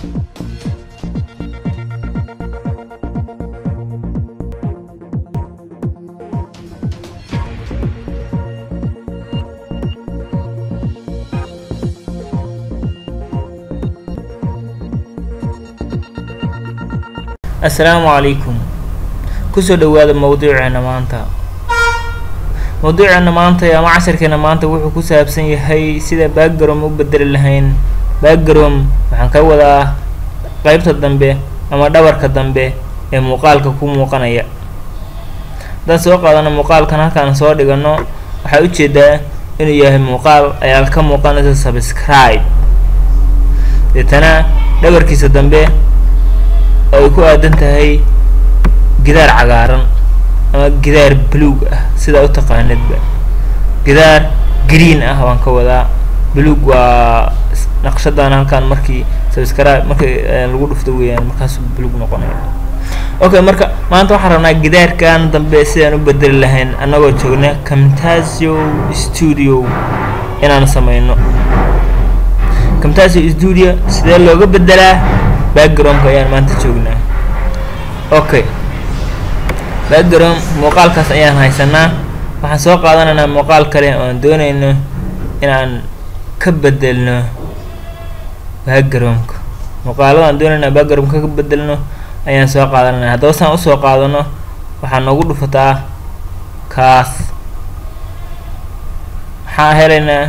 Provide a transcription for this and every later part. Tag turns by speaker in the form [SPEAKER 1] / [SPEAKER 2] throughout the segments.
[SPEAKER 1] assalaamu calaykum kusoo dhawaada mawduuceena maanta mawduuceena maanta ama casharkeena maanta wuxuu ku saabsan yahay sida background u bedeli lahayn background waxaan ka wadaa qeybta dambe ama dhabarka dambe ee muuqaalka ku muuqanaya haddaan soo qaadano muuqaalkan halkaan soo dhigano waxaa ujeedaa inuu yahay muuqaal ayaa ka muuqanaysa subscribe deetana dhabarkiisa dambe oo ay ku aadan tahay gidaar cagaaran ama gidaar buluug ah sidaa u taqaanidba gidaar green ah waan ka wadaa buluug waa naqshadan halkaan markii subscribe markii lagu dhufto weeyaan markaasuu buluug noqonaya okay marka maanta waxaan rabnaa gidaarkan dambe sidaan u bedeli lahayn annagoo joogna camtasio studio inaan sameyno camtasio studio sidee looga bedelaa backgroundka ayaan maanta joognaa okay background muuqaalkaas ayaan haysanaa waxaan soo qaadanaynaa muuqaal kale oo aan doonayno inaan ka bedelno backgroundka muuqaalada aan doonayna backgroundka ka bedelno ayaan soo qaadanayna haddaba saan usoo qaadano waxaa noogu dhufataa kaas maxaa helaynaa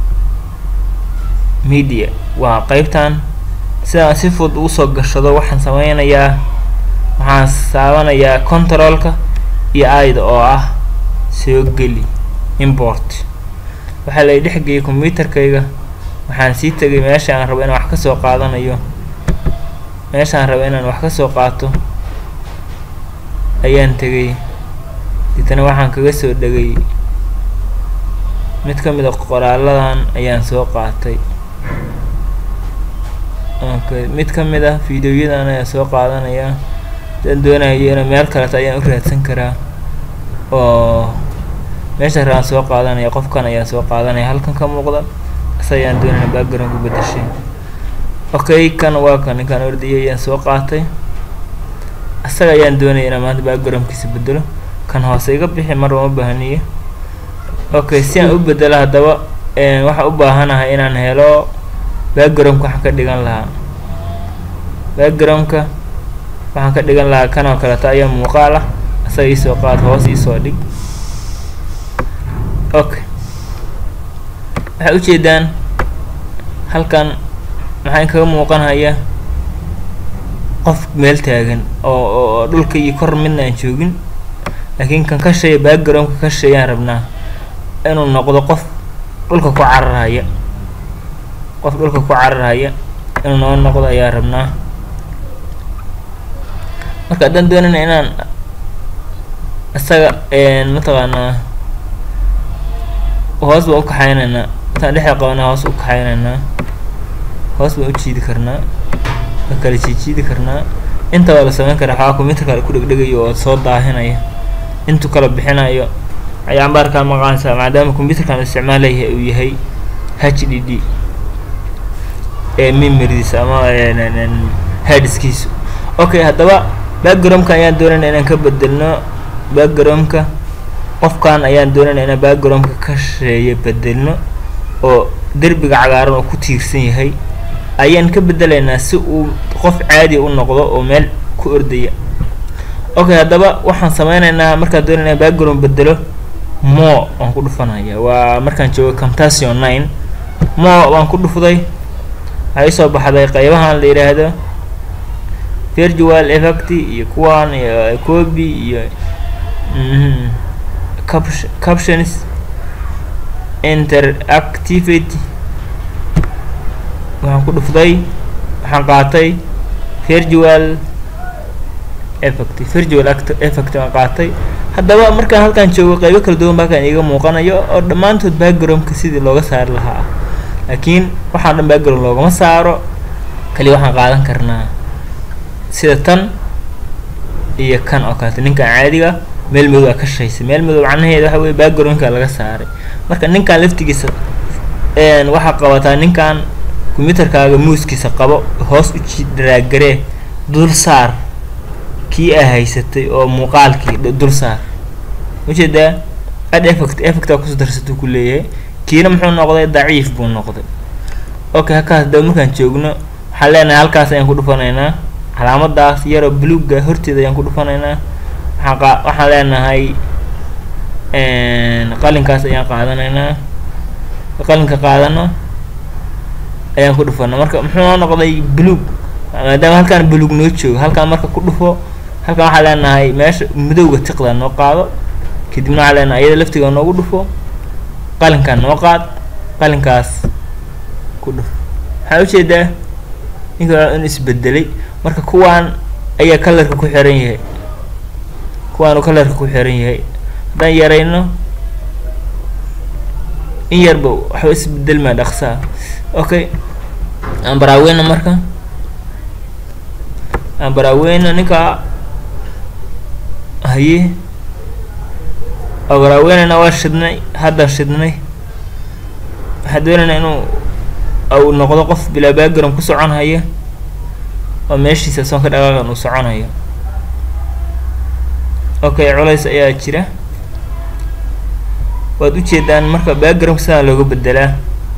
[SPEAKER 1] media waa qeybtan sidaan si fudud ugu soo gashado waxaan sameynayaa waxaan saabanayaa controlka iyo aida oo ah soo geli import waxaa lay dhexgeeyay combyuterkayga waxaan sii tegay meesha aan rabo inaan wax kasoo qaadanayo meeshaan rabo inaan wax kasoo qaato ayaan tegay deetana waxaan kaga soo dhegay mid ka mid a qoraaladan ayaan soo qaatay okay mid ka mid ah videoyadan ayaan soo qaadanaya hadaan doonayo ina meel kaleto ayaan u raadsan karaa oo meesha rabaan soo qaadanaya qofkan ayaan soo qaadanaya halkan ka muuqda is ayaan doonaya background ku bedashay okay kan waa kan ninkaan ordayay ayaan soo qaatay isaga ayaan doonaya inaan maanta backgroundkiisa bedelo kan hoose iga bixi marba ma baahniyo okay si aan u bedelo haddaba waxaan u baahanahay inaan helo backgroundka waxaan ka dhigan lahaa backgroundka waxaan ka dhigan lahaa kan oo kaleeto ayaa muuqaal ah isaga iisoo qaad hoos iisoo dhig okay waxay ujeedaan halkan maxaa kaga muuqanhaya qof meel taagan oo oo dhulka iyo kor midna aan joogin laakiin kan ka sheeya backgroundka ka sheeyaan rabnaa inuu noqdo qof dhulka ku cararhaya qof dhulka ku cararhaya inuu noo noqdo ayaa rabnaa marka haddaan doonayna inaan isaga mataqaanaa hoos baan ukaxaynaynaa intaan dhexda qabanaa hoos u kaxaynaynaa hoos baan u jiidi karnaa waa kala jiijiidi karnaa inta waa la sameyn karaa waxaa combyuter kale ku dhegdhegayo oo soo daahinaya intuu kala bixinayo ayaanbaarkaa maqaanaysaa maadaama combyuterkan isticmaalayahay uu yahay h d d ee memoridiisa ama hadiskiisu okay haddaba backgroundka ayaan doonayna inaan ka bedelno backgroundka qofkan ayaan doonayna inaan backgroundka ka sheeyo bedelno oo derbiga cagaaran oo ku tiirsan yahay ayaan ka bedelaynaa si uu qof caadi u noqdo oo meel ku ordaya okay haddaba waxaan sameynaynaa markaan doonayna background bedelo mo waan ku dhufanaya waa markaan joogo camtasion nine mo waan ku dhufday waxaa isoo baxday qeybahan la yidhaahdo virtual effect iyo kuwan iyo copy iyo captions interactivity waxaan ku dhufday waxaan qaatay virtual effect virtual effect aan qaatay haddaba markaan halkaan joogo qeybo kala duwan baakaan iiga muuqanayo oo dhammaantood backgroundka sidii looga saari lahaa laakiin waxaan dhan background loogama saaro kaliya waxaan qaadan karnaa sida tan iyo kan oo kaleeto ninkan caadiga meel madow aa ka shaysa meel madow macnaheeda waxa weye backgroundka laga saaray marka ninkan laftigiisa waxaa qabataa ninkan combyuterkaaga muuskiisa qabo hoos u jiid daraagaree dul saar kii aa haysatay oo muuqaalkii dul saar ujeedaa ad effect effectaa kusoo darsatuu ku leeyahay kiina muxuu noqday daciif buu noqday okay halkaas daba markaan joogno waxaan leenahay halkaas ayaan ku dhufanaynaa calaamadaas yaroo bluga horteeda ayaan ku dhufanaynaa waxaan qa waxaan leenahay qalinkaas ayaan qaadanaynaa qalinka qaadano ayaan ku dhufana marka muxuu noo noqday blug maadaama halkaan blug noo joogo halkaan marka ku dhufo halkaan waxaa leenahay meesha madowga tiqda noo qaado kadibna waxaa leenahay iyada laftiga noogu dhufo qalinkaan noo qaad qalinkaas ku dhufo waxaa ujeedaa ninka in isbedelay marka kuwaan ayaa kalarka ku xiran yahay kuwaanu kalarka ku xiran yahay haddaan yarayno in yarba waxba isbedelmaa dhaqsaa okay aan baraaweyna marka aan baraaweyna ninka haye waa baraaweynayna waa shidnay haddaan shidnay waxaan doonaynaa inuu u noqdo qof bilaa background ku socon haya oo meeshiisa soon ka dhaqaaqan uu soconayo okay culays ayaa jira waad ujeedaan marka backgroundka sidaa looga bedelaa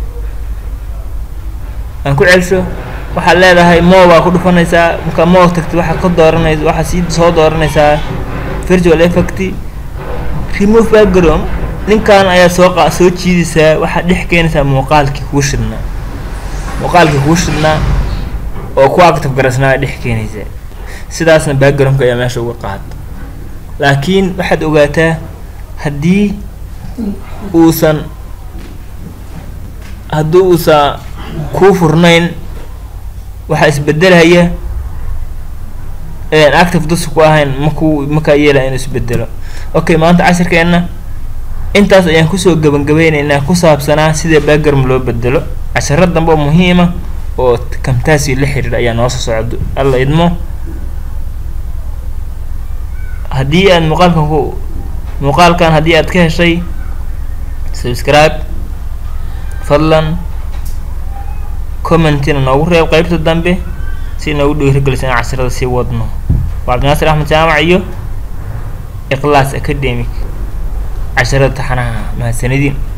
[SPEAKER 1] aan ku celsho waxaad leedahay mo baa ku dhufanaysaa markaa mo tagti waxaa ka dooranaysa waxaa sii soo dooranaysaa virtual effect remove background ninkan ayaa soo qa soo jiidaysaa waxaad dhex keenaysaa muuqaalkii kuu shidnaa muuqaalkii kuu shidnaa oo ku active garaysnaa dhex keenaysaa sidaasna backgroundka ayaa meesha uga qaad laakiin waxaad ogaataa haddii uusan haddii uusan kuu furnayn waxaa isbedelhaya active dus ku ahayn makuu makaa yeelaya inuu isbedelo okay maanta cashirkeenna intaas ayaan kusoo gabangabeyneynaa ku saabsanaa sida background loo bedelo casharo dambe oo muhiima oo kamtaasi la xiriira ayaa noo soo socdo alla idmo haddii aad muuqaalkan ku muuqaalkan haddii aad ka heshay subscribe fadlan commentina noogu reeb qeybta dambe si noogu dhiirigelisa in cashirada sii wadno waa cabdinaasir axmed jaamac iyo iklaas academic casharada taxanaha mahadsanidin